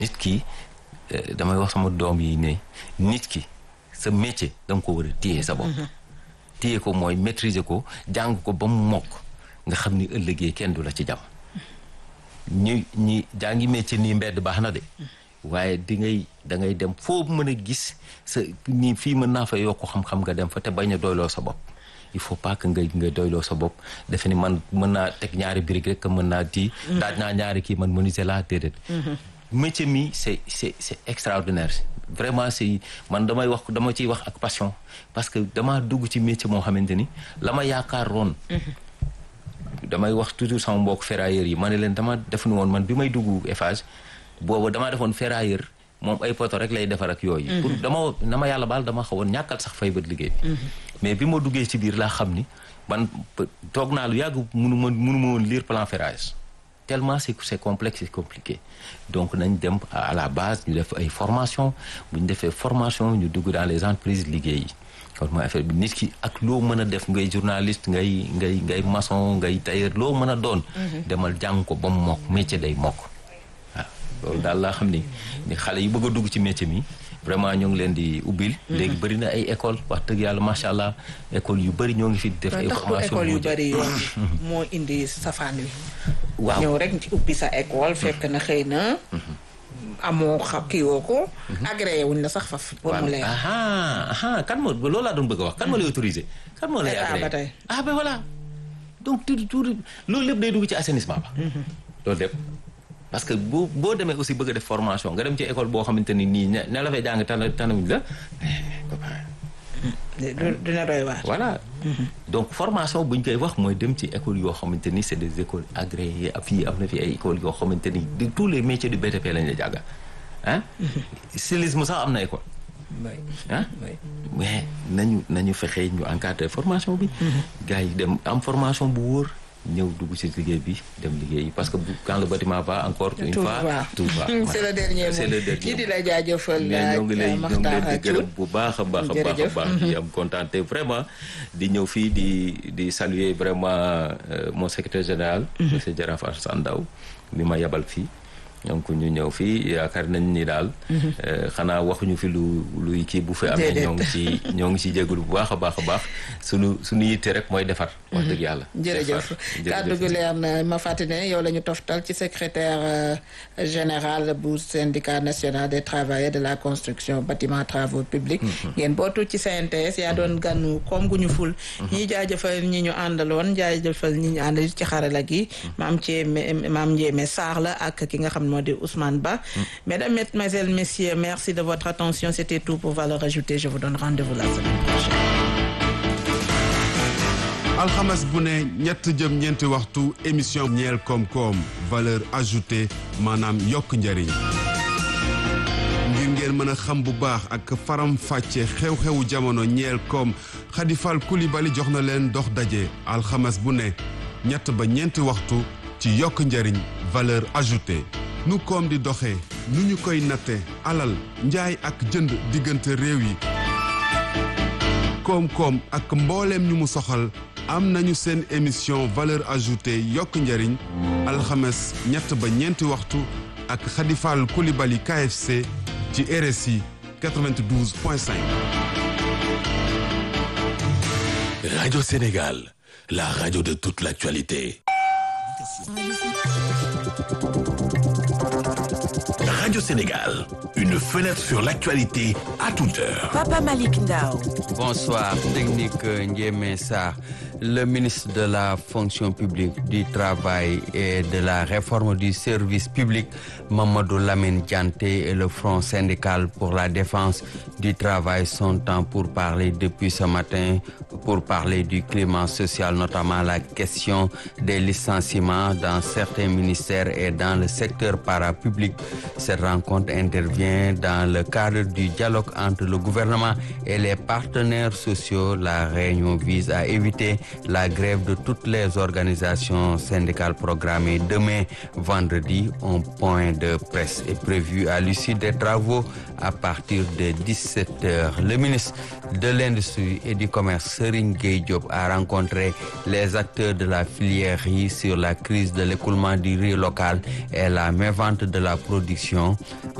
nit ki damay wax sama doom yi ne nit ki sa métier da nga ko war a téye sa bopp téye ko mooy maîtriser ko jàng ko ba mu mokk nga xam ni ëllëgee kenn du la ci jam ñi ñi jàngi métier nii mbedd baax na de waaye di ngay da ngay dem foo mën a gis sa nii fii mën naa fa yokk xam-xam nga dem fa te bañ a doyloo sa bopp il faut pas que nga nga doyloo sa bopp defe ni man mën naa teg ñaari brique rek que mën naa tii daaj naa ñaari kii man menuisier laa déedéet métier mi c'est c'est c'est extraordinaire vraiment c'est man damay wax dama ciy wax ak passion parce que damaa dugg ci métier moo xamante ni la ma yaakaaroon damay wax toujours sama mbokk ferrailleurs yi ma ne leen dama def ni woon man bi may dugg Eiffage boobu damaa defoon ferrailleur moom ay poto rek lay defar ak yooyu pour dama na ma yàlla baal dama xawoon ñàkkal sax fay bët liggéey bi mais bi ma duggee ci biir laa xam ni man toog naa lu yàgg munu ma munu ma woon lire plan ferrage tellement c'est c'est complexe c'est compliqué donc nañ dem à la base ñu def ay formation bu ñu defee formation ñu dugg dans les entreprises liggéey yi kon mooy affaire bi nit ki ak loo mën a def ngay journaliste ngay ngay ngay maçon ngay tailleur loo mën a doon demal jàng ko ba mu mokk métier day mokk waaw loolu daal laa xam ni ni xale yi bëgg a dugg ci métier mi vraiment ñoo ngi leen di ubbil léegi bëri na ay école wax dëgg yàlla macha allah école yu bëri ñoo ngi fi def ay formation école yu bëri yoon moo indi safaan wi waaw ñëw rek ci ubbi sa école fekk na xëy na amoo xam kii woo ko agréé wuñ la sax faf pour mu leer aha aha kan moo loolu laa doon bëgg a wax kan moo lay autorisé kan moo lay agréé ba tey ah ben voilà donc tout tout loolu lépp day dugg ci assainissement ba loolu lépp parce que boo boo demee aussi bëgg a def formation nga dem ci école boo xamante ni nii ne la fay jàng tana tanamuñ la dina doy waar voilà donc formation bu ñu koy wax mooy dem ci école yoo xamante ni c'est des écoles agréées fii am na fi ay écoles yoo xamante ni de tous les métiers du BTP lañ la jàngal ah stylisme sax am na école ah mais nañu nañu fexe ñu encadrer formation bi gars yi dem am formation bu wóor ñëw dugg ci liggéey bi dem liggéey parce que quand le bâtiment va encore une fois tout va c'est le dernier mot c'est le dernier ñi di la jaajëfal mais ñoo ngi lay ñoo ngi leen di gërëm Thioune bu baax a baax a baax a baax di am contenté vraiment di ñëw fii di di saluer vraiment mon secrétaire général monsieur Jaraaf Alassane Ndao mi ma yabal fii donc ñu ñëw fii yaakaar nañ ni daal xanaa waxuñu fi lu luy kii bu fi amee ñoo ngi ci ñoo ngi ci jégalu bu baax a baax a baax suñu suñu yitte rek mooy defar wax dëgg yàlla jërëjëf kàddu gi leer na ma fàttali ne yow la ñu toftal ci secrétaire général bu syndicat national des travailleurs de la construction bâtiment travaux publics ngeen bootu ci CNTS yaa doon gànnu koom gu ñu ful ñi jaajëfal ñi ñu àndaloon jaajëfal ñi ñu àndal ci xarala gi maam Thiémé maam Ndiémé Sarr la ak ki nga xam moo di Ousmane Ba mesdames mesdemoiselles messieurs merci de votre attention c'était tout pour Valeurs Ajoutées je vous donne rendez-vous la semaine prochaine alxames bu ne ñett jëm ñeenti waxtu émission ñeel koom-koom valeur ajoutée maanaam yokk njëriñ ngir ngeen mën a xam bu baax ak faram fàcce xew-xewu jamono ñeel koom Khadifal Koulibaly jox na leen dox daje alxames bu ne ñett ba ñeenti waxtu ci yokk njëriñ valeur ajoutée nu koom di doxee nu ñu koy natte alal njaay ak jënd diggante réew yi koom-koom ak mbooleem ñu mu soxal am nañu seen émission valeur ajoutée yokk njëriñ alxames ñett ba ñeenti waxtu ak Khadifal Koulibaly KFC ci RSI 92.5. Radio Sénégal, la radio de toute l'actualité. Radio Sénégal, une fenêtre sur l'actualité à toute heure. Papa Malik Ndao. Bonsoir, technique Ndiémé Sarr. Le ministre de la fonction publique, du travail et de la réforme du service public, Mamadou Lamine Dianté et le Front syndical pour la défense du travail sont en pour parler depuis ce matin pour parler du climat social, notamment la question des licenciements dans certains ministères et dans le secteur parapublic. Cette rencontre intervient dans le cadre du dialogue entre le gouvernement et les partenaires sociaux. La réunion vise à éviter la grève de toutes les organisations syndicales programmées demain vendredi. Un point de presse est prévu à l'issue des travaux à partir de 17 heures. Le ministre de l'Industrie et du Commerce, Serigne Serigne Gueye Diop a rencontré les acteurs de la filière riz sur la crise de l'écoulement du riz local et la mévente de la production